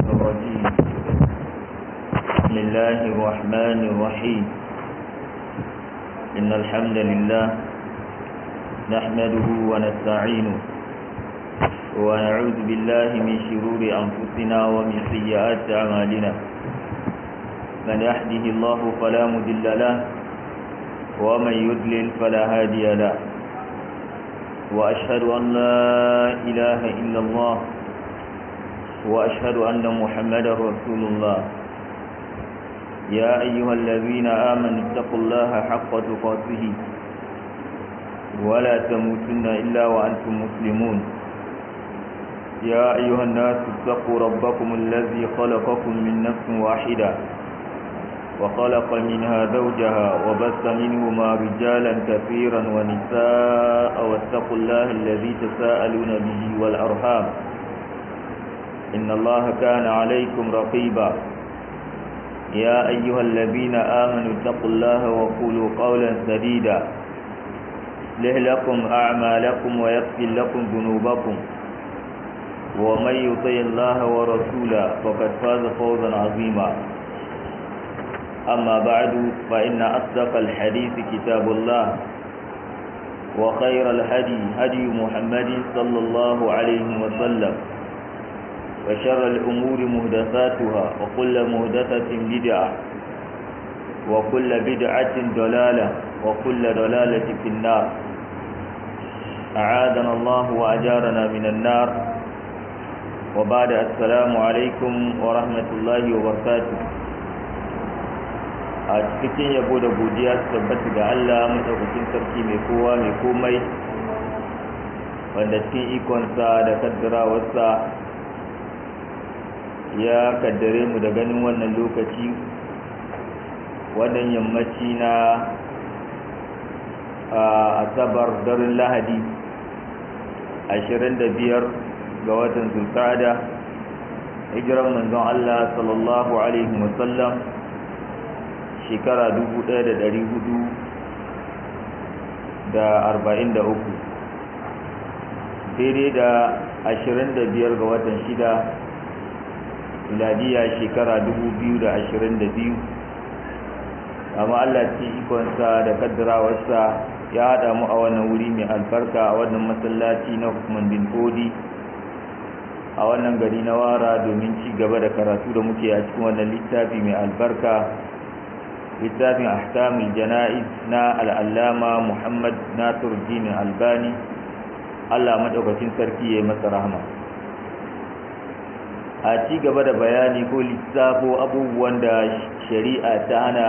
الرجيم بسم الله الرحمن الرحيم إن الحمد لله نحمده ونستعينه ونعوذ بالله من شرور أنفسنا ومن سيئات أعمالنا من يهده الله فلا مضل له ومن يضلل فلا هادي له وأشهد أن لا إله إلا الله وأشهد أن محمدا رسول الله يا أيها الذين آمنوا اتقوا الله حق تقاته ولا تموتن إلا وأنتم مسلمون يا أيها الناس اتقوا ربكم الذي خلقكم من نفس واحدة وخلق منها زوجها وبث منهما رجالا كثيرا ونساء واتقوا الله الذي تساءلون به والأرحام إن الله كان عليكم رقيبا يا أيها الذين آمنوا اتقوا الله وقولوا قولا سديدا يصلح لكم أعمالكم ويغفر لكم ذنوبكم ومن يطع الله ورسوله فقد فاز فوزا عظيما أما بعد فإن أصدق الحديث كتاب الله وخير الهدي هدي محمد صلى الله عليه وسلم وشر الأمور مهدثاتها وكل مهدثة بدعة وكل بدعة ضلالة وكل ضلالة في النار أعاذنا الله وأجارنا من النار وبعد السلام عليكم ورحمة الله وبركاته a cikin yabo da godiya su tabbata ga Allah madaukakin sarki mai kowa mai komai wanda cikin ikonsa da kaddarawarsa ya kaddare mu da ganin wannan lokaci wannan yammaci na asabar daren lahadi 25 ga watan zulkada hijiran manzon Allah sallallahu alaihi wasallam shekara dubu ɗaya da ɗari hudu da arba'in da uku daidai da ashirin da biyar ga watan shida miladiya shekara dubu biyu da ashirin da biyu amma allah ce ikonsa da kaddarawarsa ya haɗa mu a wannan wuri mai albarka a wannan masallaci na hukumar bin kodi a wannan gari na wara domin ci gaba da karatu da muke a cikin wannan littafi mai albarka littafin ahkamul jana'iz na al'allama muhammad nasiruddin albani allah maɗaukakin sarki ya yi masa rahama a ci gaba da bayani ko lissafo abubuwan da shari'a ta hana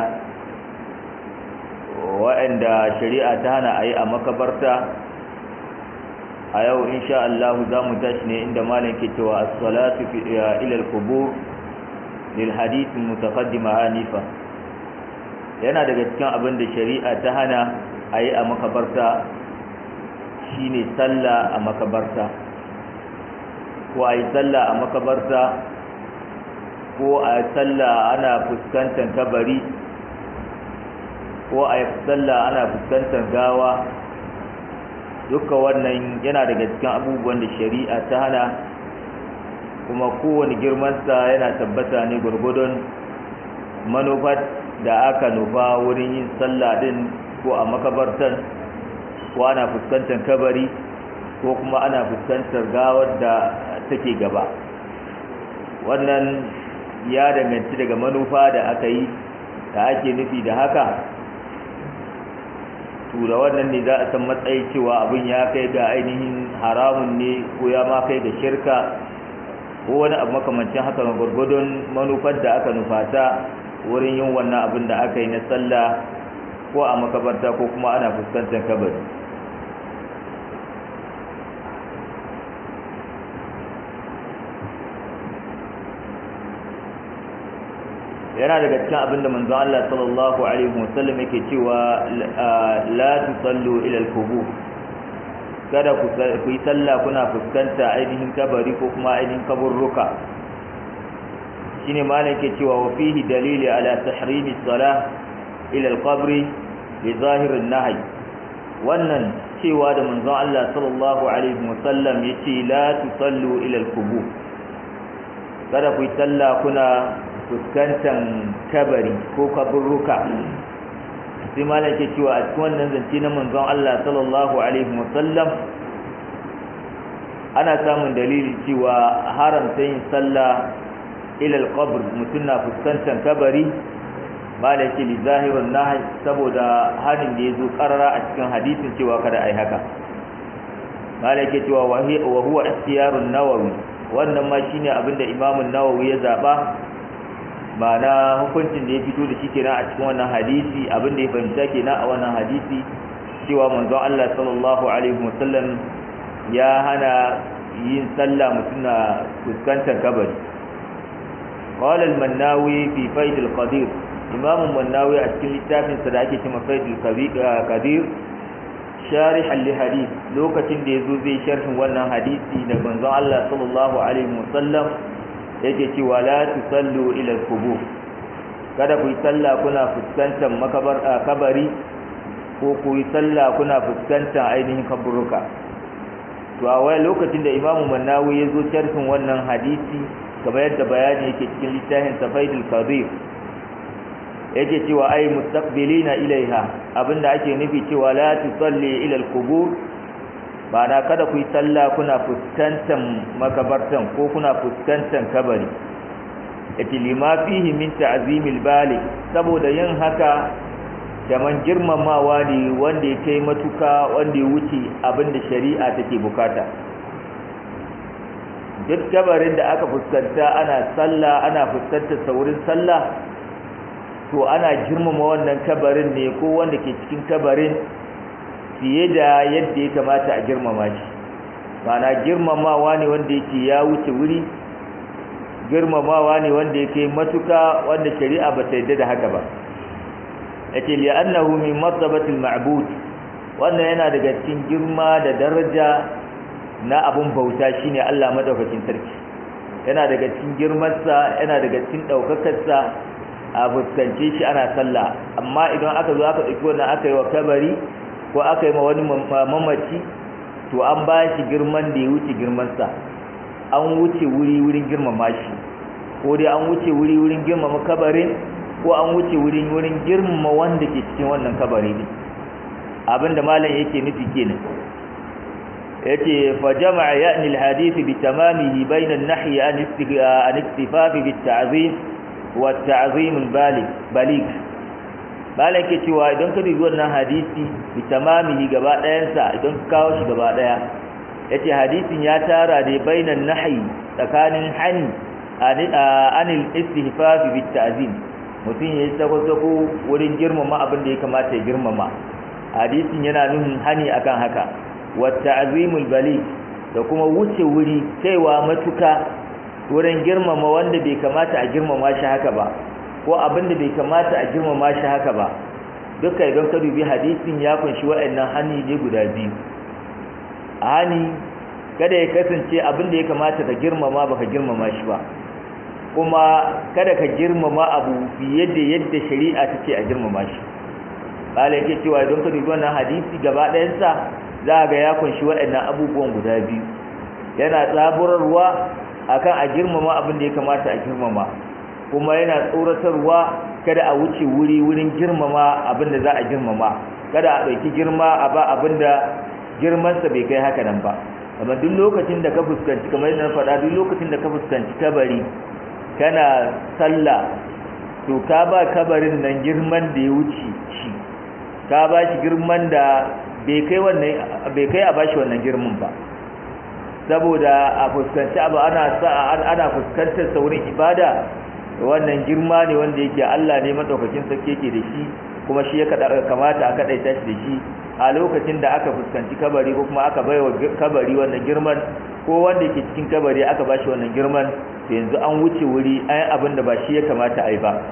waɗanda shari'a ta hana a yi a makabarta a yau insha Allah za mu tashi ne inda malam ke cewa as-salatu ila al-qubur lil hadith al-mutaqaddim hanifa yana daga cikin abin da shari'a ta hana a yi a makabarta shine sallah a makabarta ko a yi sallah a makabarta ko a yi sallah ana fuskantar kabari ko a yi sallah ana fuskantar gawa duka wannan yana daga cikin abubuwan da shari'a ta hana kuma kowane girmansa yana tabbata ne gwargwadon manufar da aka nufa wurin yin sallah din ko a makabartan ko ana fuskantar kabari ko kuma ana fuskantar gawar da take gaba wannan ya danganci daga manufa da aka yi da ake nufi da haka tura wannan ne za a san matsayi cewa abin ya kai ga ainihin haramun ne ko ya ma kai ga shirka ko wani abu makamancin haka na gwargwadon manufar da aka nufata wurin yin wannan abin da aka yi na sallah ko a makabarta ko kuma ana fuskantar kabari yana daga cikin abin da manzon Allah sallallahu alaihi wasallam yake cewa la tusallu ila al-qubur kada ku yi sallah kuna fuskanta ainihin kabari ko kuma ainihin kaburruka shine malam ke cewa wa fihi dalili ala tahrimi salah ila al-qabri li zahir an-nahy wannan cewa da manzon Allah sallallahu alaihi wasallam yace la tusallu ila al-qubur kada ku yi sallah kuna fuskantar kabari ko kaburruka sai malam ke cewa a cikin wannan zance na manzon Allah sallallahu alaihi wasallam ana samun dalili cewa haramta yin sallah ila alqabr mutum na fuskantar kabari malam ke li zahirun nahi saboda hanin da yazo karara a cikin hadisin cewa kada ai haka malam ke cewa wa huwa ikhtiyarun nawawi wannan ma shine abinda imamun nawawi ya zaba ma'ana hukuncin da ya fito da shi kenan a cikin wannan hadisi abin da ya fahimta kenan a wannan hadisi cewa manzon Allah sallallahu alaihi wasallam ya hana yin sallah mutum na fuskantar kabari qala al-mannawi fi faid al-qadir imam al-mannawi a cikin littafin sa da ake cewa faid al-qadir sharih li hadith lokacin da yazo zai sharhin wannan hadisi da manzon Allah sallallahu alaihi wasallam yake cewa la tusallu ila al-qubur kada ku yi sallah kuna fuskantar makabar kabari ko ku yi sallah kuna fuskantar ainihin kaburuka to a wai lokacin da Imam Mannawi ya zo sharhin wannan hadisi kamar yadda bayani yake cikin littafin Safaidul Kabir yake cewa ai mustaqbilina ilaiha abinda ake nufi cewa la tusalli ila al-qubur ba na kada ku yi sallah kuna fuskantar makabartan ko kuna fuskantar kabari yake lima fihi min ta'zimil bali saboda yin haka kaman girmamawa ne wanda ya kai matuka wanda ya wuce abinda shari'a take bukata duk kabarin da aka fuskanta ana sallah ana fuskantar saurin sallah to ana girmama wannan kabarin ne ko wanda ke cikin kabarin fiye da yadda ya kamata a girmama shi mana girmamawa ne wanda yake ya wuce wuri girmamawa ne wanda yake matuka wanda shari'a ba ta yadda da haka ba yace li annahu min martabatil ma'bud wannan yana daga cikin girma da daraja na abun bauta shine Allah madaukakin sarki yana daga cikin girmarsa yana daga cikin daukakarsa a fuskance shi ana sallah amma idan aka zo aka dauki wannan aka yi wa kabari ko aka yi ma wani mamaci to an ba shi girman da ya wuce girmansa an wuce wuri wurin girmama shi ko dai an wuce wuri wurin girmama kabarin ko an wuce wurin wurin girmama wanda ke cikin wannan kabari ne abinda malam yake nufi kenan yace fa jama'a ya'ni al-hadith bi tamamihi bayna an-nahy an istifaf bi at-ta'zim wa at-ta'zim al-baligh baligh malam ke cewa idan ka dubi wannan hadisi bi tamamihi gaba ɗayansa idan ka kawo shi gaba ɗaya yace hadisin ya tara da bainan nahyi tsakanin hani anil istihfaf bi ta'zim mutum yayi sako-sako wurin girmama abin da ya kamata ya girmama hadisin yana nuhin hani akan haka wa ta'zimul bali da kuma wuce wuri kaiwa matuka wurin girmama wanda bai kamata a girmama shi haka ba ko abin da bai kamata a girmama shi haka ba duka idan ka dubi hadisin ya kunshi waɗannan hani ne guda biyu hani kada ya kasance abin da ya kamata ka girmama baka girmama shi ba kuma kada ka girmama abu fiye da yadda shari'a ta ce a girmama shi bala yake cewa idan ka dubi wannan hadisi gaba ɗayansa za ga ya kunshi waɗannan abubuwan guda biyu yana tsaburarwa akan a girmama abin da ya kamata a girmama kuma yana tsoratarwa kada a wuce wuri wurin girmama abin da za a girmama kada a ɗauki girma a ba abin da girmansa bai kai haka nan ba amma duk lokacin da ka fuskanci kamar yadda na faɗa duk lokacin da ka fuskanci kabari kana sallah to ka ba kabarin nan girman da ya wuce shi ka ba shi girman da bai kai wannan bai kai a bashi wannan girman ba saboda a fuskanci abu ana ana fuskantar saurin ibada wannan girma ne wanda yake Allah ne madaukakin sarki yake da shi kuma shi ya kamata a kadaita shi da shi a lokacin da aka fuskanci kabari ko kuma aka baiwa kabari wannan girman ko wanda yake cikin kabari aka bashi wannan girman to yanzu an wuce wuri ayin abin da ba shi ya kamata a yi ba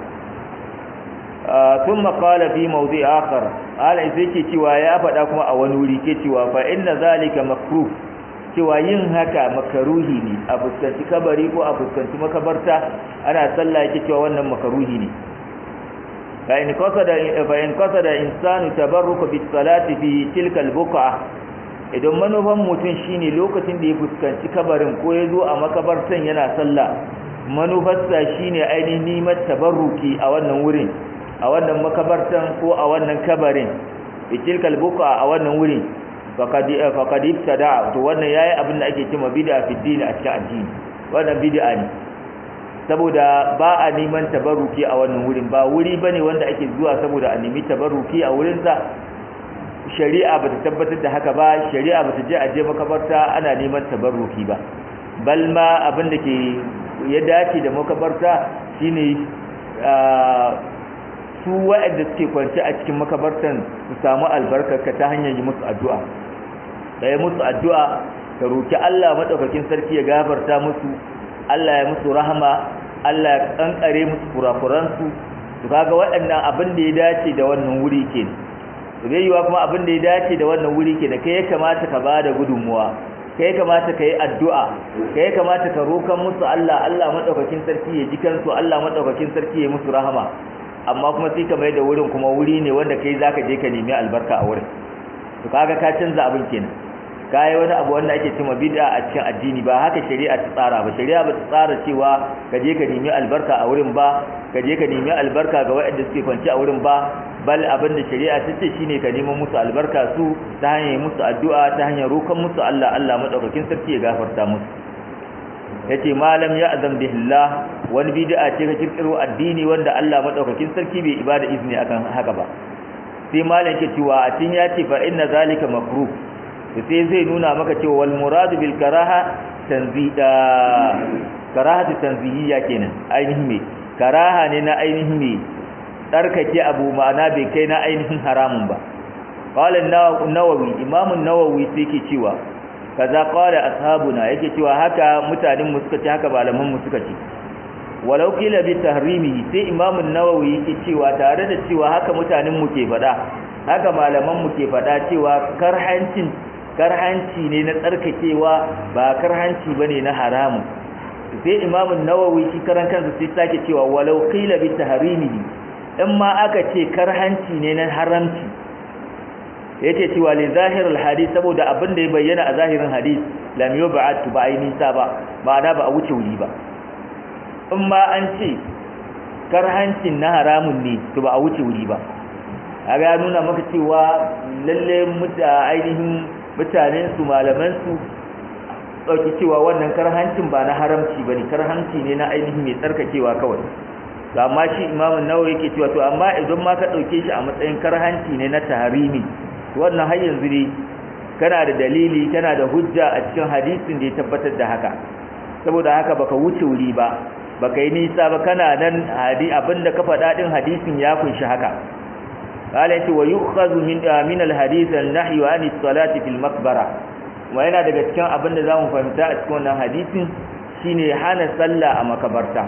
ثم قال في موضع آخر قال sai ke cewa ya faɗa kuma a wani wuri ke cewa fa inna zalika makruh cewa yin haka makaruhi ne a fuskanci kabari ko a fuskanci makabarta ana sallah yake cewa wannan makaruhi ne fa in qasada fa in qasada insanu tabarruka bis salati fi tilka al buqa idan manufan mutum shine lokacin da ya fuskanci kabarin ko ya zo a makabartan yana sallah manufarsa shine ainihin neman tabarruki a wannan wurin a wannan makabartan ko a wannan kabarin bitilkal buqa a wannan wurin faqad faqad ibtada to wannan yayi abin da ake cewa bid'a fi din a cikin addini wannan bid'a ne saboda ba a neman tabarruki a wannan wurin ba wuri bane wanda ake zuwa saboda a nemi tabarruki a wurin sa shari'a bata tabbatar da haka ba shari'a bata je a je makabarta ana neman tabarruki ba bal ma abin da ke ya dace da makabarta shine su waɗanda suke kwance a cikin makabartan su samu albarkarka ta hanyar yi musu addu'a ɗaya musu addu'a ka roki Allah maɗaukakin sarki ya gafarta musu Allah ya musu rahama Allah ya kankare musu kurakuransu su kaga waɗannan abin da ya dace da wannan wuri ke su bai yiwa kuma abin da ya dace da wannan wuri ke da kai ya kamata ka ba da gudunmuwa kai ya kamata ka yi addu'a kai ya kamata ka rokan musu Allah Allah maɗaukakin sarki ya ji kansu Allah maɗaukakin sarki ya musu rahama amma kuma sai ka mai da wurin kuma wuri ne wanda kai zaka je ka nemi albarka a wurin to kaga ka canza abin kenan kai wani abu wanda ake cewa bid'a a cikin addini ba haka shari'a ta tsara ba shari'a ba ta tsara cewa ka je ka nemi albarka a wurin ba ka je ka nemi albarka ga waɗanda suke kwanci a wurin ba bal abin da shari'a ta ce shine ka nemi musu albarka su ta hanyar musu addu'a ta hanyar roƙon musu Allah Allah madaukakin sarki ya gafarta musu yace malam ya azam billah wani bid'a ce ka kirkiro addini wanda Allah madaukakin sarki bai ibada izini akan haka ba sai malam yake cewa a tin ya ce fa inna zalika makruh to sai zai nuna maka cewa wal murad bil karaha tanzida karahatu tanzihiyya kenan ainihin me karaha ne na ainihin me tsarkake abu ma'ana bai kai na ainihin haramun ba qala an-nawawi imam an-nawawi sai yake cewa kaza qala ashabuna yake cewa haka mutanen mu suka ce haka malaman mu suka ce walau kila bi tahrimihi sai imam an-nawawi yake cewa tare da cewa haka mutanen mu ke fada haka malaman mu ke fada cewa karhancin karhanci ne na tsarkakewa ba karhanci bane na haramu sai imam an-nawawi shi karan kansa sai sake cewa walau qila bi tahrimihi in ma aka ce karhanci ne na haramci yake cewa li zahirul hadith saboda abin da ya bayyana a zahirin hadith lam yub'at ba ai nisa ba ma'ana ba a wuce wuri ba in ma an ce karhancin na haramun ne to ba a wuce wuri ba kaga ya nuna maka cewa lalle muta ainihin mutanen su malaman su dauki cewa wannan karhancin ba na haramci bane karhanci ne na ainihin mai tsarkakewa kawai to amma shi imamun nawawi yake cewa to amma idan ma ka dauke shi a matsayin karhanci ne na tahrimi wannan har yanzu ne kana da dalili kana da hujja a cikin hadisin da ya tabbatar da haka saboda haka baka wuce wuri ba baka yi nisa ba kana nan hadi abinda ka faɗa din hadisin ya kunshi haka qala yace wa yukhadhu min min alhadith an-nahy an as-salati fil maqbara kuma yana daga cikin abinda zamu fahimta a cikin wannan hadisin shine hana sallah a makabarta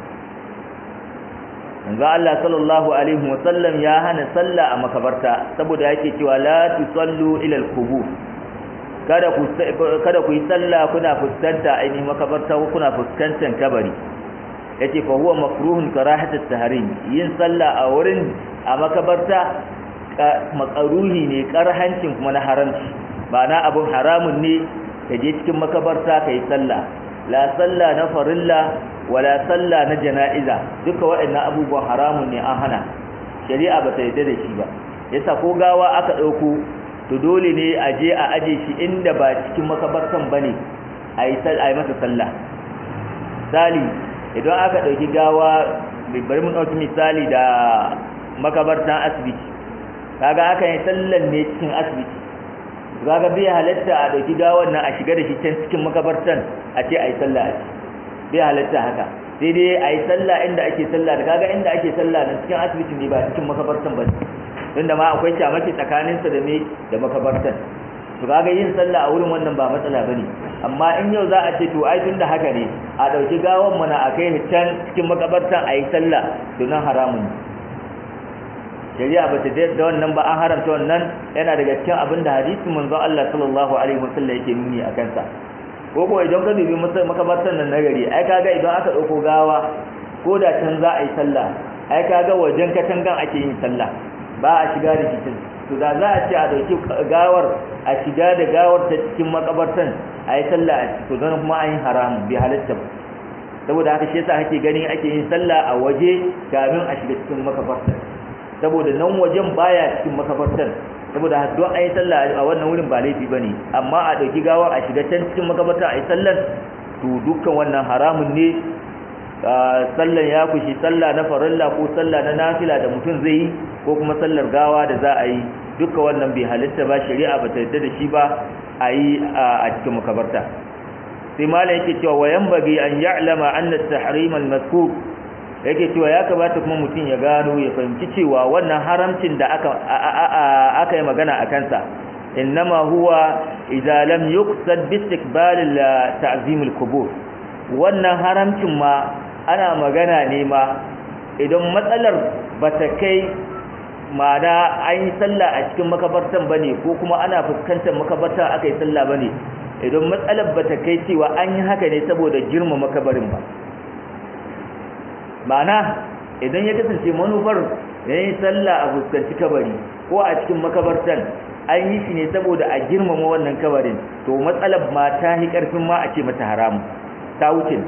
manzo Allah sallallahu alaihi wasallam ya hana sallah a makabarta saboda yake cewa la tusallu ila al-qubur kada ku kada ku yi sallah kuna fuskanta ainihin makabarta ko kuna fuskantar kabari yace fa huwa makruhun karahat at-tahrim yin sallah a wurin a makabarta makaruhi ne karhancin kuma na haramci ma'ana abun haramun ne ka je cikin makabarta kai sallah la sallah na farilla wala sallah na jana'iza duka waɗannan abubuwan haramun ne an hana shari'a ba ta yarda da shi ba yasa ko gawa aka ɗauko to dole ne a je a aje shi inda ba cikin makabartan bane a yi masa sallah misali idan aka ɗauki gawa bari mun ɗauki misali da makabartan asibiti kaga aka yi sallan ne cikin asibiti kaga bai halatta a ɗauki gawan nan a shiga da shi can cikin makabartan a ce a yi sallah a ciki bai halatta haka sai dai a yi sallah inda ake sallah da kaga inda ake sallah nan cikin asibiti ne ba cikin makabartan ba tunda ma akwai shamaki tsakaninsa da me da makabartan to kaga yin sallah a wurin wannan ba matsala bane amma in yau za a ce to ai tunda haka ne a dauki gawan mana a kai can cikin makabartan a yi sallah to nan haramun shari'a ba ta da wannan ba an haramta wannan yana daga cikin abin da hadisin manzo Allah sallallahu alaihi wasallam yake nuni a kansa ko ko idan ka dubi makabartan nan nagari ai kaga idan aka dauko gawa ko da can za a yi sallah ai kaga wajen katangan ake yin sallah ba a shiga da shi to da za a ce a dauki gawar a shiga da gawar ta cikin makabartan a yi sallah a ciki to don kuma an yi haramun bai halatta ba saboda haka shi yasa ake ganin ake yin sallah a waje kamin a shiga cikin makabartar saboda nan wajen baya cikin makabartar saboda don a yi sallah a wannan wurin ba laifi ba ne amma a ɗauki gawa a shiga can cikin makabarta a yi sallar to dukkan wannan haramun ne sallan ya kushi sallah na farilla ko sallah na nafila da mutum zai yi ko kuma sallar gawa da za a yi duka wannan bai halitta ba shari'a ba ta yarda da shi ba a yi a cikin makabarta sai malam yake cewa wayan bagi an ya'lama anna at-tahrim al-mazkur yake cewa ya kamata kuma mutum ya gano ya fahimci cewa wannan haramcin da aka aka yi magana a kansa innama huwa idza lam yuqsad bi istiqbal ta'zim al-qubur wannan haramcin ma ana magana ne ma idan matsalar bata kai ma'ana an yi sallah a cikin makabartan bane ko kuma ana fuskantar makabarta aka yi sallah bane idan matsalar bata kai cewa an yi haka ne saboda girma makabarin ba ma'ana idan ya kasance manufar yayin sallah a fuskanci kabari ko a cikin makabartan an yi shi ne saboda a girmama wannan kabarin to matsalar ma ta yi karfin ma a ce mata haramu ta wuce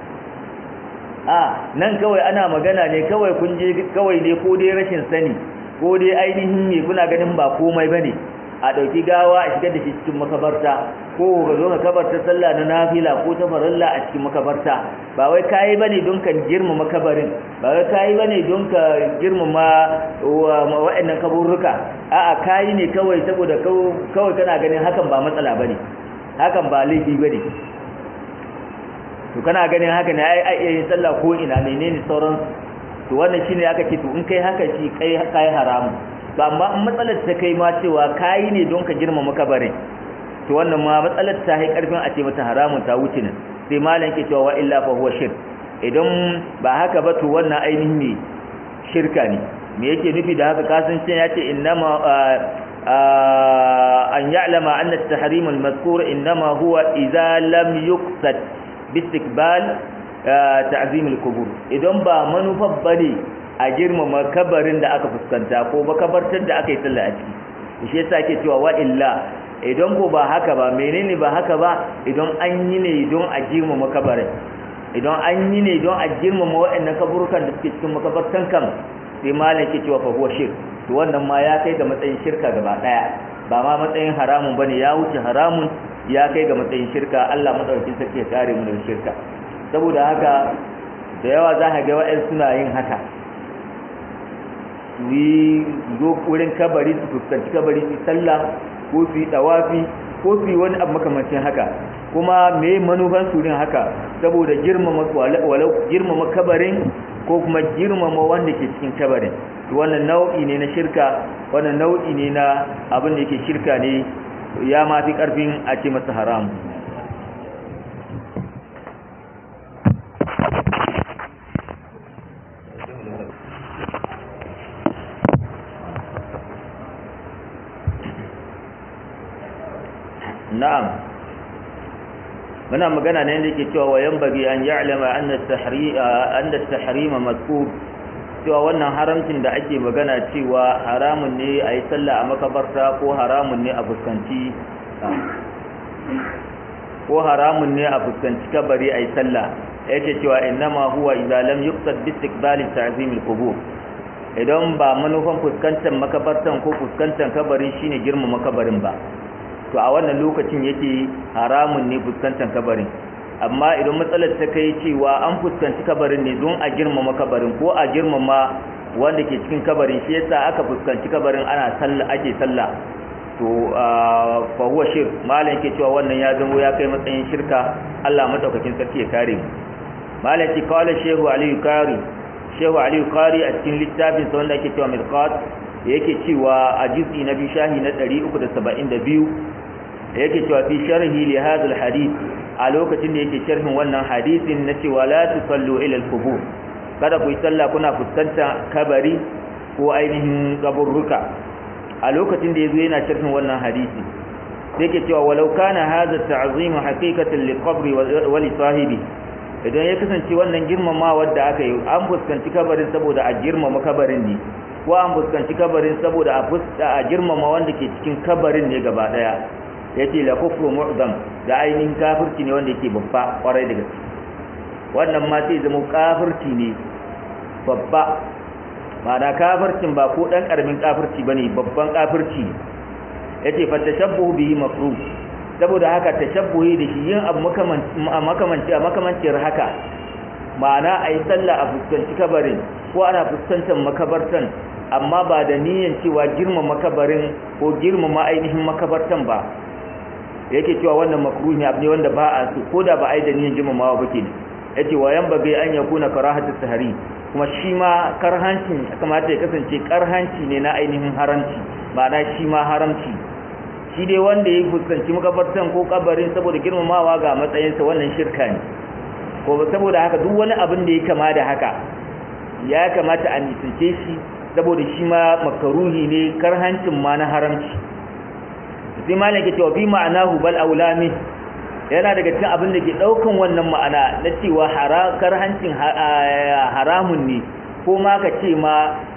a nan kawai ana magana ne kawai kun je kawai ne ko dai rashin sani ko dai ainihin ne kuna ganin ba komai bane a ɗauki gawa a shigar da shi cikin makabarta ko ka zo ka kabarta sallah na nafila ko ta farilla a cikin makabarta ba wai kayi bane don ka girmama kabarin ba wai kayi bane don ka girmama wa'annan kaburruka a'a kayi ne kawai saboda kawai kana ganin hakan ba matsala bane hakan ba laifi bane to kana ganin haka ne ai ai yin sallah ko ina menene sauran to wannan shine aka ce to in kai haka shi kai kai haramu to amma in matsalar ta kai ma cewa kayi ne don ka girmama kabarin to wannan ma matsalar ta hai karfin a ce mata haramun ta wuce nan sai malam ke cewa wa illa fa huwa shirk idan ba haka ba to wannan ainihin ne shirka ne me yake nufi da haka kasance ya ce innama an ya'lama anna at-tahrim al-mazkur innama huwa idza lam yuqsad bi istiqbal ta'zim al-qubur idan ba manufar bane a girmama kabarin da aka fuskanta ko makabartar da aka yi sallah a ciki shi yasa ake cewa wa illa idan ko ba haka ba menene ba haka ba idan an yi ne don a girmama kabarin idan an yi ne don a girmama waɗannan kaburukan da suke cikin makabartan kan sai malam ke cewa fa huwa shirk to wannan ma ya kai ga matsayin shirka gaba daya ba ma matsayin haramun bane ya wuce haramun ya kai ga matsayin shirka Allah madaukakin sarki ya kare mu daga shirka saboda haka da yawa za ka ga wa'in suna yin haka su yi zo wurin kabari su fuskanci kabari su sallah ko su yi dawafi ko su yi wani abu makamancin haka kuma me manufan su rin haka saboda girmama walau girmama kabarin ko kuma girmama wanda ke cikin kabarin wannan nau'i ne na shirka wannan nau'i ne na abin da yake shirka ne ya ma fi karfin a ce masa haram na'am muna magana ne da yake cewa wayan bagi an ya'lama anna at-tahrima mazkur cewa wannan haramcin da ake magana cewa haramun ne a yi sallah a makabarta ko haramun ne a fuskanci ko haramun ne a fuskanci kabari a yi sallah yake cewa innama huwa idza lam yuqsad bi istiqbali ta'zim al-qubur idan ba manufan fuskantar makabartan ko fuskantar kabarin shine girmama kabarin ba to a wannan lokacin yake haramun ne fuskantar kabarin amma idan matsalar ta kai cewa an fuskanci kabarin ne don a girmama kabarin ko a girmama wanda ke cikin kabarin shi yasa aka fuskanci kabarin ana sallah ake sallah to fa huwa shirk malam yake cewa wannan ya zama ya kai matsayin shirka Allah madaukakin sarki ya kare mu malam yake kawala shehu aliyu kari shehu aliyu kari a cikin littafin sa wanda ake cewa mirqat yake cewa a juz'i na biyu shahi na 372 yake cewa fi sharhi li hadha alhadith a lokacin da yake sharhin wannan hadisin na cewa la tusallu ila alqubur kada ku yi sallah kuna fuskanta kabari ko ainihin kaburruka a lokacin da yazo yana sharhin wannan hadisi sai yake cewa walau kana hadha ta'zim haqiqatan liqabri wa li sahibi idan ya kasance wannan girmamawa da aka yi an fuskanci kabarin saboda a girmama kabarin ne ko an fuskanci kabarin saboda a fuska a girmama wanda ke cikin kabarin ne gaba daya yace la kufru mu'zam da ainihin kafirci ne wanda yake babba kwarai da gaske wannan ma sai zama kafirci ne babba ma'ana kafircin ba ko dan karamin kafirci bane babban kafirci yace fa tashabbuhu bihi mafruh saboda haka tashabbuhi da shi yin abu makamanci a makamanciyar haka ma'ana a yi sallah a fuskanci kabarin ko ana fuskantar makabartan amma ba da niyyar cewa girma makabarin ko girmama ainihin makabartan ba yake cewa wannan makruhi ne abu ne wanda ba a so ko da ba a yi da niyyar girmamawa ba ke ne yace wa yan bagai an yakuna karahatu sahari kuma shi ma karhancin kamata ya kasance karhanci ne na ainihin haramci ma'ana shi ma haramci shi dai wanda ya fuskanci makabartan ko kabarin saboda girmamawa ga matsayinsa wannan shirka ne ko saboda haka duk wani abin da ya kama da haka ya kamata a nisance shi saboda shi ma makaruhi ne karhancin ma na haramci sai ma ne ke cewa bi ma'anahu bal aulami yana daga cikin abin da ke daukan wannan ma'ana na cewa karhancin haramun ne ko ma ka ce ma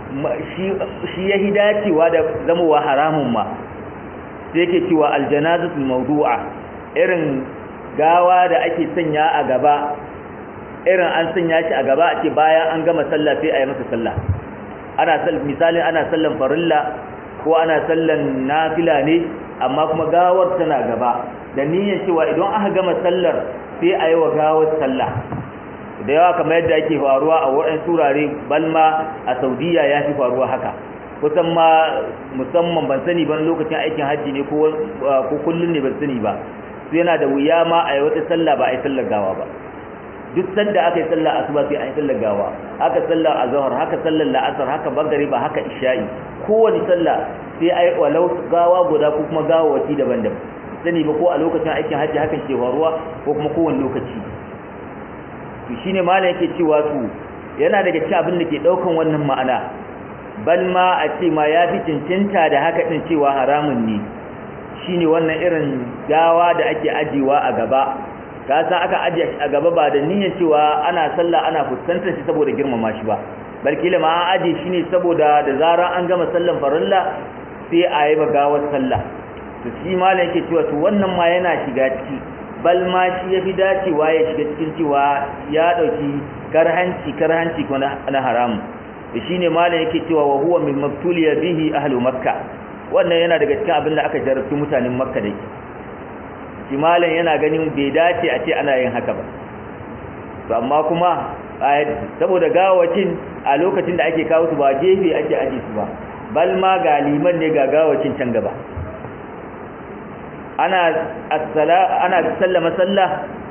shi ya hidacewa da zamowa haramun ma sai yake cewa aljanazatul mawdu'a irin gawa da ake sanya a gaba irin an sanya shi a gaba a ce bayan an gama sallah sai a yi masa sallah ana misalin ana sallan farilla ko ana sallan nafila ne amma kuma gawar tana gaba da niyyar cewa idan aka gama sallar sai a yi wa gawar sallah da yawa kamar yadda ake faruwa a waɗansu turare balma a saudiya ya fi faruwa haka kusan ma musamman ban sani ban lokacin aikin hajji ne ko kullum ne ban sani ba su yana da wuya ma a yi wata sallah ba a yi sallar gawa ba duk sanda aka yi sallar asuba sai an yi sallar gawa haka sallar azhar haka sallar la'asar haka bagare ba haka isha'i kowane sallah sai a yi walau gawa guda ko kuma gawawaki daban-daban sani ba ko a lokacin aikin hajji hakan ke faruwa ko kuma kowane lokaci to shine malam yake cewa to yana daga cikin abin da ke daukan wannan ma'ana bal ma a ce ma ya fi cancanta da haka din cewa haramun ne shine wannan irin gawa da ake ajiwa a gaba ka san aka aje a gaba ba da niyyar cewa ana sallah ana fuskantar shi saboda girmama shi ba balkila ma an aje shi ne saboda da zarar an gama sallan farilla sai a yi gawar sallah to shi malam yake cewa to wannan ma yana shiga ciki bal ma shi yafi dacewa ya shiga cikin cewa ya dauki karhanci karhanci ko na haramu to shine malam yake cewa wa huwa min mabtuliya bihi ahlu makkah wannan yana daga cikin abin da aka jarabci mutanen makka da ke shi malam yana ganin bai dace a ce ana yin haka ba to amma kuma saboda gawacin a lokacin da ake kawo su ba gefe ake aje su ba bal ma ga liman ne ga gawacin can gaba ana assala ana sallama sallah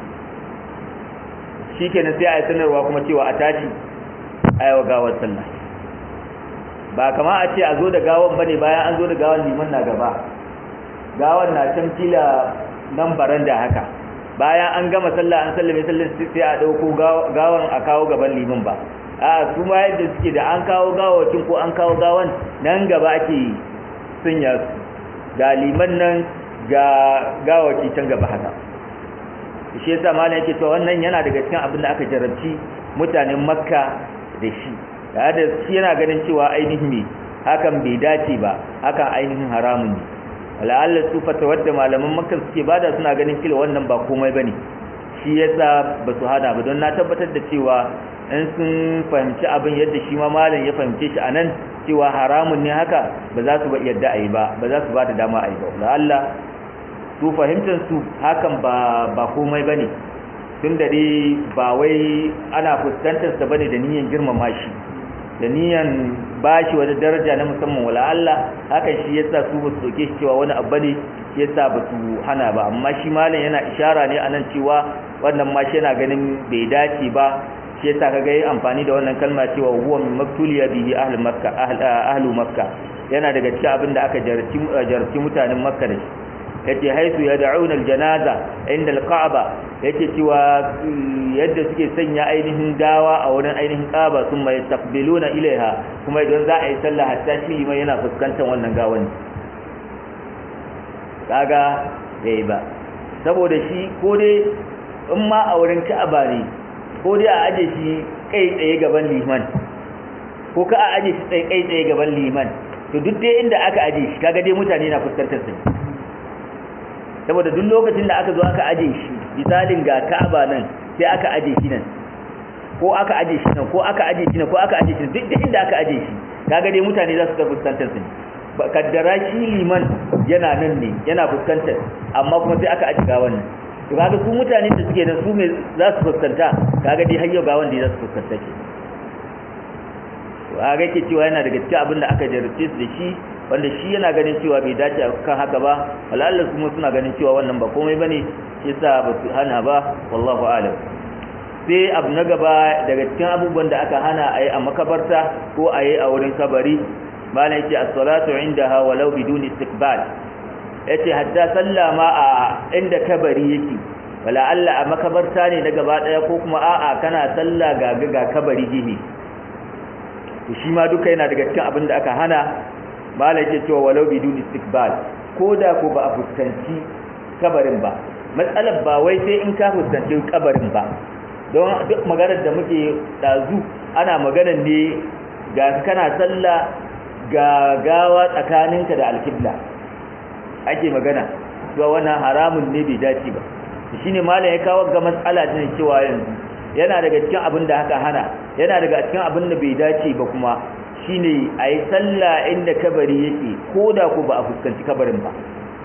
shikenan sai a yi sanarwa kuma cewa a tashi a yi wa gawar sallah ba kama a ce a zo da gawan bane bayan an zo da gawan liman na gaba gawan na can kila nan baranda haka bayan an gama sallah an sallame sallar sai a dauko gawan a kawo gaban liman ba a su ma yadda suke da an kawo gawakin ko an kawo gawan nan gaba ake sanya su ga liman nan ga gawaki can gaba haka shi yasa malam yake cewa wannan yana daga cikin abin da aka jarabci mutanen makka da shi da shi yana ganin cewa ainihin me hakan bai dace ba hakan ainihin haramun ne la'alla su fata wadda malaman makka suke bada suna ganin kila wannan ba komai bane shi yasa ba su hada ba don na tabbatar da cewa in sun fahimci abin yadda shi ma malam ya fahimce shi anan cewa haramun ne haka ba za su ba yadda a yi ba ba za su ba da dama a yi ba la'alla su fahimtar su hakan ba ba komai bane tun da dai ba wai ana fuskantar sa bane da niyyar girmama shi da niyan bashi wata daraja na musamman wala Allah hakan shi yasa su ba su soke shi cewa wani abu ne shi yasa ba su hana ba amma shi malam yana ishara ne anan cewa wannan ma shi yana ganin bai dace ba shi yasa kaga yi amfani da wannan kalma cewa huwa min maktuliya bihi ahli makka ahlu makka yana daga cikin abin da aka jarci jarci mutanen makka da shi yace haisu yad'una aljanaza inda alka'aba yace cewa yadda suke sanya ainihin gawa a wurin ainihin Kaaba sun mai taqbiluna ilaiha kuma idan za a yi sallah hatta shi liman yana fuskantar wannan gawan kaga yayi ba saboda shi ko dai in ma a wurin Ka'aba ne ko dai a aje shi kai tsaye gaban liman ko ka a aje shi kai tsaye gaban liman to duk dai inda aka aje shi kaga dai mutane na fuskantar sa saboda duk lokacin da aka zo aka aje shi misalin ga Ka'aba nan sai aka aje shi nan ko aka aje shi nan ko aka aje shi nan ko aka aje shi duk da inda aka aje shi kaga dai mutane za su ta fuskantar su kaddara shi liman yana nan ne yana fuskantar amma kuma sai aka aje gawan nan to kaga su mutane da suke nan su me za su fuskanta kaga dai har yau gawan da za su fuskanta ke to kaga yake cewa yana daga cikin abin da aka jarrace su da shi wanda shi yana ganin cewa bai dace kan haka ba wala'alla kuma suna ganin cewa wannan ba komai bane shi yasa ba su hana ba wallahu alam sai abu na gaba daga cikin abubuwan da aka hana a yi a makabarta ko a yi a wurin kabari malam yake as-salatu indaha walau biduni istiqbal yace hatta sallah ma a inda kabari yake wala Allah a makabarta ne na gaba daya ko kuma a'a kana sallah ga ga kabari gihi to shi ma duka yana daga cikin abin da aka hana malam yake cewa walau biduni istiqbal ko da ko ba a fuskanci kabarin ba matsalar ba wai sai in ka fuskanci kabarin ba don duk maganar da muke dazu ana maganar ne ga kana sallah ga gawa tsakaninka da alkibla ake magana cewa wannan haramun ne bai dace ba shine malam ya kawo ga matsala din cewa yanzu yana daga cikin abin da haka hana yana daga cikin abin da bai dace ba kuma shine ayi sallah inda kabari yake koda ko ba a fuskanci kabarin ba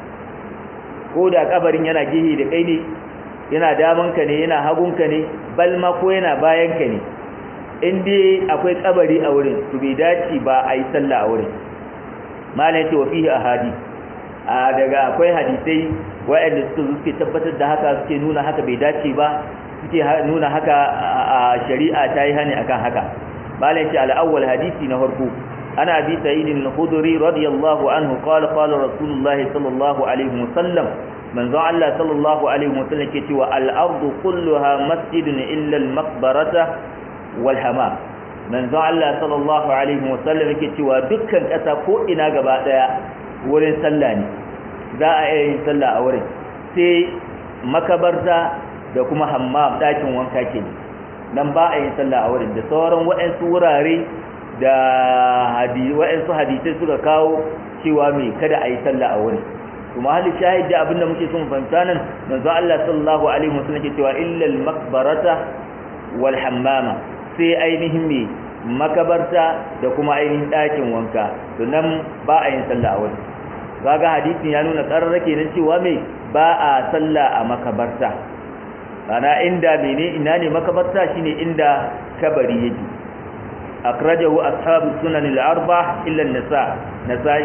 koda kabarin yana gihi da kai ne yana damanka ne yana hagunka ne balma ko yana bayanka ne in dai akwai kabari a wurin to bai dace ba a yi sallah a wurin malam ce wa fihi ahadi a daga akwai hadisai waɗanda suka suke tabbatar da haka suke nuna haka bai dace ba suke nuna haka a shari'a ta yi hani akan haka malam ce al-awwal hadisi na farko ana bi sa'id al-khudri radiyallahu anhu qala qala rasulullahi sallallahu alaihi wasallam manzon Allah sallallahu alaihi wasallam ke cewa al-ardu kulluha masjidun illa al-maqbarata wal hamam manzon Allah sallallahu alaihi wasallam ke cewa dukkan kasa ko ina gaba daya wurin sallah ne za a yi sallah a wurin sai makabarta da kuma hammam dakin wanka ke nan ba a yin sallah a wurin da sauran waɗansu wurare da hadi waɗansu hadisai suka kawo cewa me kada a yi sallah a wurin to mahalli shahidi abinda muke son fahimta nan manzo Allah sallallahu alaihi wasallam ke cewa illa al-maqbarata wal hammama sai ainihin me makabarta da kuma ainihin ɗakin wanka to nan ba a yin sallah a wurin kaga hadisin ya nuna kararra kenan cewa me ba a sallah a makabarta ana inda mene ina ne makabarta shine inda kabari yake akrajahu ashabu sunan al-arba illa an-nisa nasai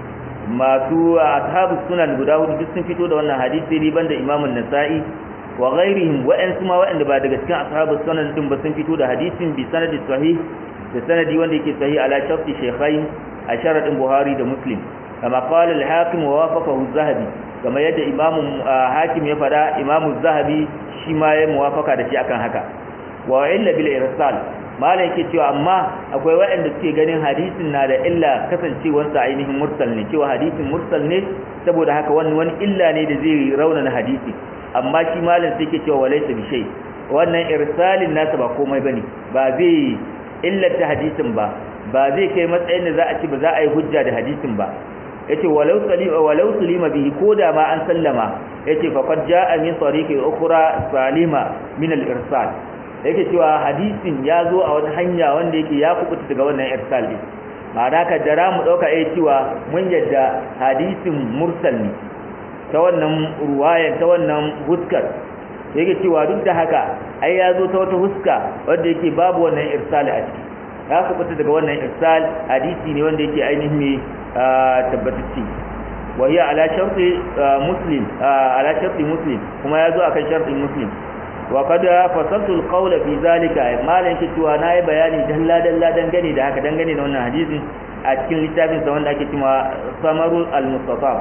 masu ashabu sunan guda hudu duk sun fito da wannan hadisi ne banda imamu nasai wa ghairihim wa'ansu ma wa'anda ba daga cikin ashabu sunan din ba sun fito da hadisin bi sanadi sahih da sanadi wanda yake sahih ala sharti shaykhain a sharadin buhari da muslim kama qala al-hakim wa wafaqahu az-zahabi kama yadda imamu hakim ya fada imamu az-zahabi shi ma ya muwafaka da shi akan haka wa illa bil irsal malai yake cewa amma akwai waɗanda suke ganin hadisin na da illa kasancewarsa ainihin mursal ne cewa hadisin mursal ne saboda haka wani wani illa ne da zai raunana hadisi amma shi malam sai yake cewa walaysa bi shay wannan irsalin nasa ba komai bane ba zai illata hadisin ba ba zai kai matsayin da za a ci ba za a yi hujja da hadisin ba yace walau salima walau salima bihi koda ma an sallama yace faqad jaa min tariqi ukhra salima min al-irsal yake cewa hadisin ya zo a wata hanya wanda yake ya kubuta daga wannan irsal din ma'ana ka dara mu dauka eh cewa mun yadda hadisin mursal ne ta wannan ruwaya ta wannan huskar yake cewa duk da haka ai ya zo ta wata huska wanda yake babu wannan irsal a ciki ya kubuta daga wannan irsal hadisi ne wanda yake ainihin ne tabbatacce wa hiya ala sharti muslim ala sharti muslim kuma ya zo akan shartin muslim wa qad fasaltu alqawla fi zalika malan ke cewa nayi bayani dalla dalla dangane da haka dangane da wannan hadisin a cikin littafin sa wanda ake cewa samarul almustafa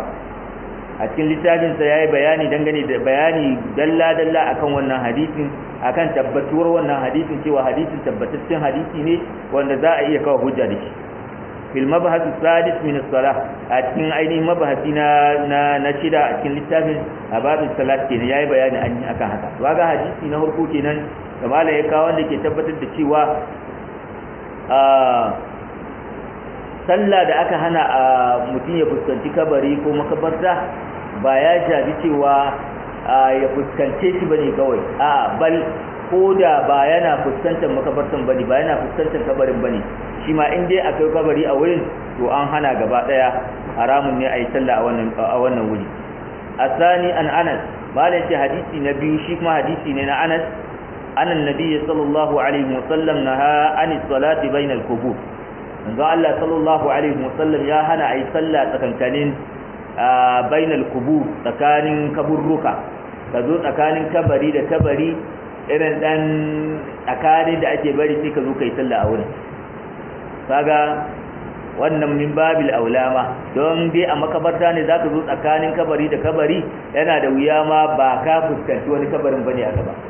a cikin littafin sa yayi bayani dangane da bayani dalla dalla akan wannan hadisin akan tabbatuwar wannan hadisin cewa hadisin tabbataccen hadisi ne wanda za a iya kawo hujja da shi fil mabhas sadis min as-salah a cikin ainihin mabhasi na na shida a cikin littafin ababin salat kenan yayi bayani an yi akan haka waga hadisi na farko kenan da malai ya kawo wanda ke tabbatar da cewa a sallah da aka hana a mutum ya fuskanci kabari ko makabarta ba ya shafi cewa ya fuskance shi bane kawai a bal ko da ba yana fuskantar makabartan bane ba yana fuskantar kabarin bane shi ma in dai akwai kabari a wurin to an hana gaba daya haramun ne a yi sallah a wannan a wannan wuri asani an anas malai ce hadisi na biyu shi kuma hadisi ne na anas anan nabiyyi sallallahu alaihi wasallam naha an salati bainal qubur manzo Allah sallallahu alaihi wasallam ya hana a yi sallah tsakankanin bainal qubur tsakanin kaburruka ka zo tsakanin kabari da kabari irin dan tsakanin da ake bari sai ka zo kai sallah a wurin kaga wannan min babil aulama don dai a makabarta ne zaka zo tsakanin kabari da kabari yana da wuya ma ba ka fuskanci wani kabarin bane a gaba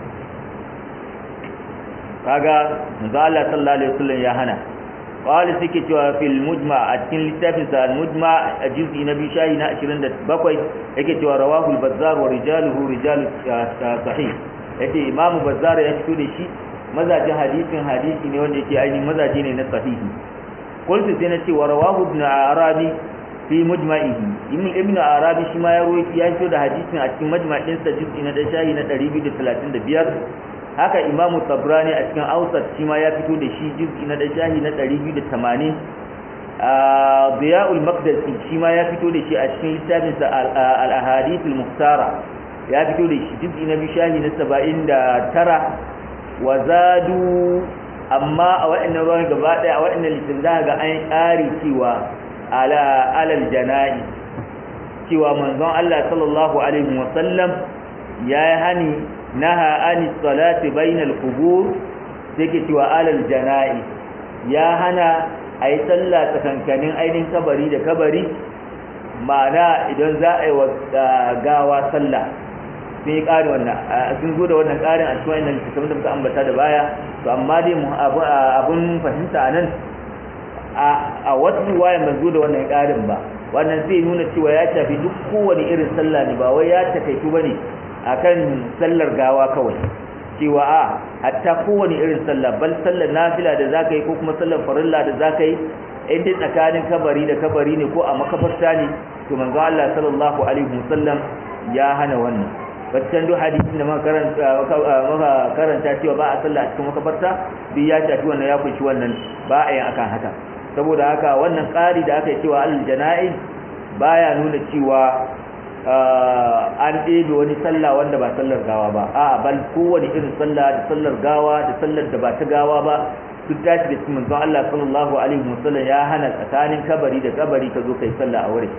kaga manzo Allah sallallahu alaihi wasallam ya hana qali suke cewa fil mujma a cikin littafin sa al mujma a juz'i na biyu shayi na 27 yake cewa rawahu al bazzar wa rijaluhu rijalu sahih yake imamu bazzar ya fito da shi mazajin hadisin hadisi ne wanda yake ainihin mazaje ne na sahihi qultu sai na ce wa rawahu ibn arabi fi mujma'ihi ibn ibn arabi shi ma ya rawaito ya fito da hadisin a cikin majma'in sa juz'i na shayi na 235 haka imamu tabrani a cikin ausat shi ma ya fito da shi juz'i na shayi na 280 Ziya'ul Maqdisi shi ma ya fito da shi a cikin littafin sa al-ahadith al-muhtara ya fito da shi juz'i na bishahi na 79 wa zadu amma a wa'annan ruwan gaba daya a wa'annan littafin za ga an ƙari cewa ala alal jana'i cewa manzon Allah sallallahu alaihi wa sallam ya yi hani naha ani salati bainal qubur sai ke cewa alal jana'i ya hana a yi sallah tsakankanin ainihin kabari da kabari ma'ana idan za a yi wa gawa sallah sun yi ƙari wannan sun zo da wannan ƙarin a cikin wannan littattafan da muka ambata da baya to amma dai abun fahimta nan a wasu ruwayan ban zo da wannan ƙarin ba wannan zai nuna cewa ya shafi duk kowane irin sallah ne ba wai ya takaitu ba ne akan sallar gawa kawai cewa a hatta kowane irin sallah bal sallar nafila da zaka yi ko kuma sallar farilla da zaka yi in dai tsakanin kabari da kabari ne ko a makabarta ne to manzo Allah sallallahu alaihi wasallam ya hana wannan baccan duk hadisin da muka karanta muka karanta cewa ba a sallah a cikin makabarta duk ya shafi wannan ya kunshi wannan ba a yin akan haka saboda haka wannan ƙari da aka yi cewa al jana'iz baya nuna cewa an ɗebe wani sallah wanda ba sallar gawa ba a bal kowane irin sallah da sallar gawa da sallar da ba ta gawa ba duk tashi da cikin manzon Allah sallallahu alaihi wasallam ya hana tsakanin kabari da kabari ka zo kai sallah a wurin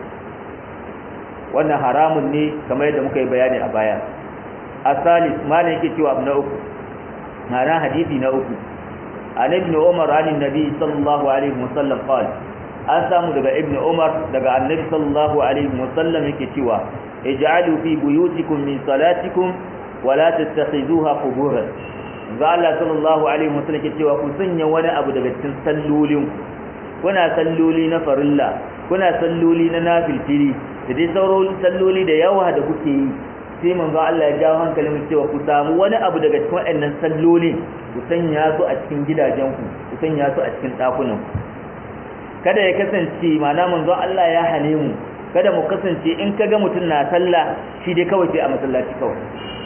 wannan haramun ne kamar yadda muka yi bayani a baya asalis malam yake cewa abu na uku ma'ana hadisi na uku an ibn umar an nabi sallallahu alaihi wasallam qala an samu daga ibn umar daga annabi sallallahu alaihi wasallam yake cewa ij'alu fi buyutikum min salatikum wa la tattakhizuha quburan ga Allah sallallahu alaihi wasallam yake cewa ku sanya wani abu daga cikin sallolin kuna salloli na farilla kuna salloli na nafilfili da dai sauran salloli da yawa da kuke yi sai manzo Allah ya jawo hankalin cewa ku samu wani abu daga cikin waɗannan salloli ku sanya su a cikin gidajenku ku sanya su a cikin ɗakunanku kada ya kasance mana manzon Allah ya hane mu kada mu kasance in kaga mutum na sallah shi dai kawai sai a masallaci kawai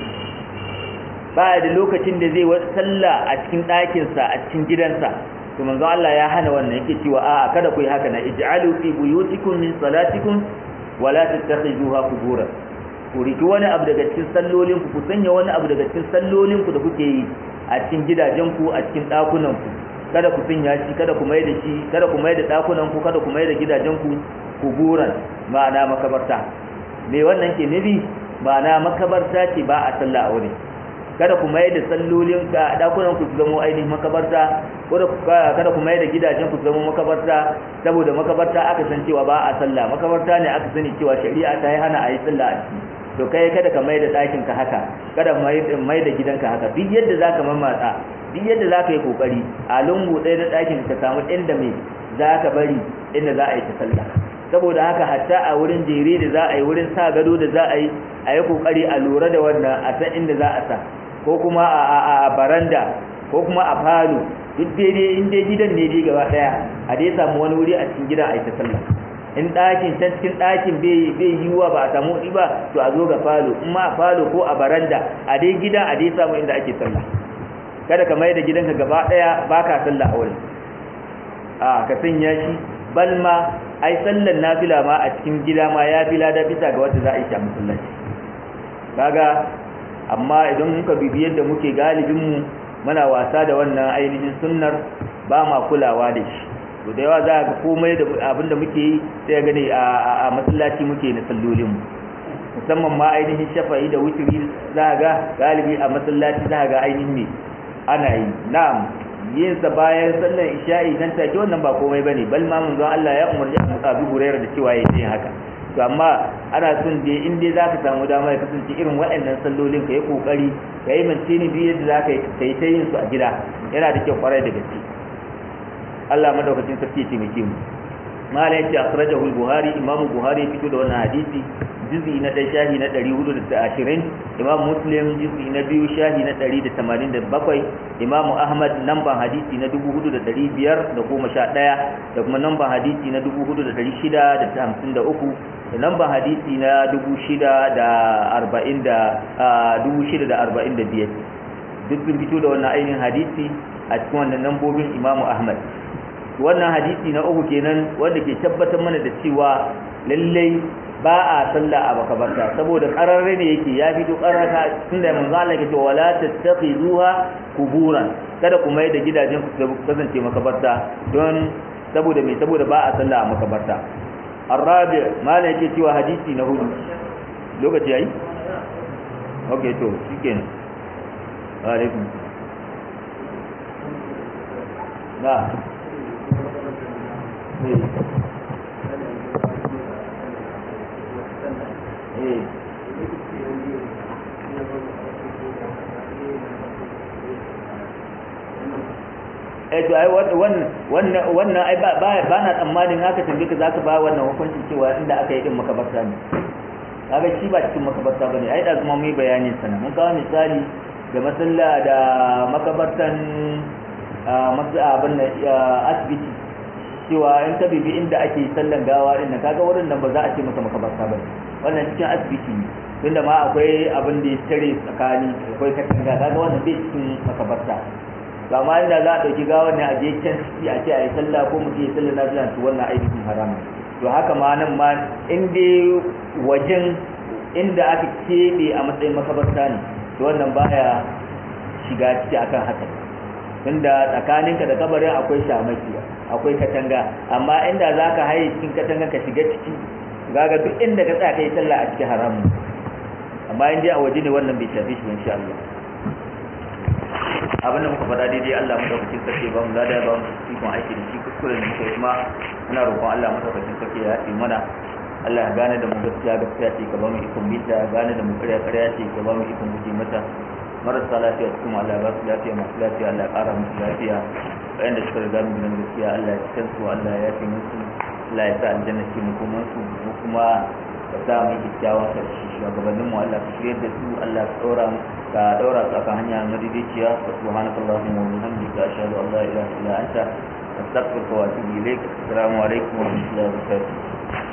baya da lokacin da zai wata sallah a cikin ɗakinsa a cikin gidansa to manzon Allah ya hana wannan yake cewa a'a kada ku yi haka na ij'alu fi buyutikum min salatikum wa la tattakhizuha quburan ku riki wani abu daga cikin sallolin ku ku sanya wani abu daga cikin sallolin ku da kuke yi a cikin gidajen ku a cikin ɗakunan ku kada ku sanya shi kada ku mai da shi kada ku mai da dakunan ku kada ku mai da gidajen ku kuburan ma'ana makabarta me wannan ke nufi ma'ana makabarta ce ba a sallah a wurin kada ku mai da sallolin ka dakunan ku su zama ainihin makabarta kada ku mai da gidajen ku su zama makabarta saboda makabarta aka san cewa ba a sallah makabarta ne aka sani cewa shari'a ta yi hana a yi sallah a ciki to kai kada ka mai da ɗakin ka haka kada mai da gidanka haka duk yadda zaka mamatsa duk yadda za ka yi kokari a lungu ɗaya na ɗakin ka samu inda mai za ka bari inda za a yi ta sallah saboda haka hatta a wurin jere da za a yi wurin sa gado da za a yi a yi kokari a lura da wannan a san inda za a sa ko kuma a baranda ko kuma a falo duk daidai in dai gidan ne dai gaba ɗaya a dai samu wani wuri a cikin gidan a yi ta sallah in ɗakin can cikin ɗakin bai yiwuwa ba a samu wani ba to a zo ga falo in ma a falo ko a baranda a dai gida a dai samu inda ake sallah kada ka mai da gidanka gaba daya baka sallah a wurin a ka sanya shi balma ai sallan nafila ma a cikin gida ma ya fi lada bisa ga wanda za a yi ta masallaci kaga amma idan muka bibi yadda muke galibin mu muna wasa da wannan ainihin sunnar ba ma kulawa da shi to da yawa za ga komai da abin da muke yi sai gane a masallaci muke na sallolin mu musamman ma ainihin shafa'i da wuturi za ga galibi a masallaci za ga ainihin ne ana yi na'am yin sa bayan sallar isha'i nan take wannan ba komai bane bal ma manzon Allah ya umarci Abu Hurairah da cewa yayi haka to amma ana son dai in dai zaka samu dama ya kasance irin waɗannan sallolin ka yi kokari ka yi mantini biyu yadda zaka yi kai ta yin su a gida yana da kyau kwarai da gaske Allah madaukakin sarki ya taimake mu mala yace akhrajahu al-buhari imam buhari ya fito da wannan hadisi juz'i na ɗaya shahi na ɗari hudu da ashirin imam muslim juz'i na biyu shahi na ɗari da tamanin da bakwai imam ahmad namban hadisi na dubu hudu da ɗari biyar da goma sha ɗaya da kuma namban hadisi na dubu hudu da ɗari shida da hamsin da uku da namban hadisi na dubu shida da arba'in da dubu shida da arba'in da biyar duk sun fito da wannan ainihin hadisi a cikin wannan nambobin imamu ahmad wannan hadisi na uku kenan wanda ke tabbatar mana da cewa lallai ba a sallah a makabarta saboda kararre ne yake ya fito kararra tunda manzo Allah yake cewa wala tattakhiduha kuburan kada ku mai da gidajen ku kasance makabarta don saboda me saboda ba a sallah a makabarta arabi mala yake cewa hadisi na hudu lokaci yayi okay to shikenan wa alaikum na eh to ai wannan wannan wannan ai ba ba na tsammanin haka tambaye ka zaka ba wannan hukuncin cewa inda aka yi din makabarta ne kaga shi ba cikin makabarta bane ai da zuma mu bayanin sana mun kawo misali da masalla da makabartan masu abin asibiti cewa in ka bibi inda ake sallan gawa din nan kaga wurin nan ba za a ce masa makabarta bane wannan cikin asibiti ne tunda ma akwai abin da ya tare tsakani akwai katanga kaga wannan bai cikin makabarta ba ma inda za a ɗauki gawar ne a je can ciki a ce a yi sallah ko mutum ya sallah lafiya to wannan ainihin haramun to haka ma nan ma in dai wajen inda aka keɓe a matsayin makabarta ne to wannan baya shiga ciki akan haka tunda tsakaninka da kabarin akwai shamaki akwai katanga amma inda za ka haye cikin katanga ka shiga ciki gaga duk inda ka tsaya kai sallah a cikin haramun amma in dai a waje ne wannan bai shafe shi insha Allah abin da muka faɗa daidai Allah madaukakin sarki ba mu lada ba mu ikon aiki da shi kuskure da muka yi kuma muna roƙon Allah madaukakin sarki ya yafe mana Allah ya gane da mu gaskiya gaskiya ce ka ba mu ikon bita gane da mu ƙarya ƙarya ce ka ba mu ikon guje mata marasa lafiya cikin Allah ba su lafiya masu lafiya Allah ya ƙara musu lafiya wayanda suka riga mu gidan gaskiya Allah ya cikin su Allah ya yafe musu Allah ya sa aljanna ce mu kuma su mu kuma ka sa mu kyakkyawan karshe shugabannin mu Allah ka shirya da su Allah ka ɗora ka ɗora su akan hanya madaidaiciya wa subhanaka allahumma wa bihamdika ashhadu an la ilaha illa anta astaghfiruka wa atubu ilaik assalamu alaikum wa rahmatullahi wa barakatuh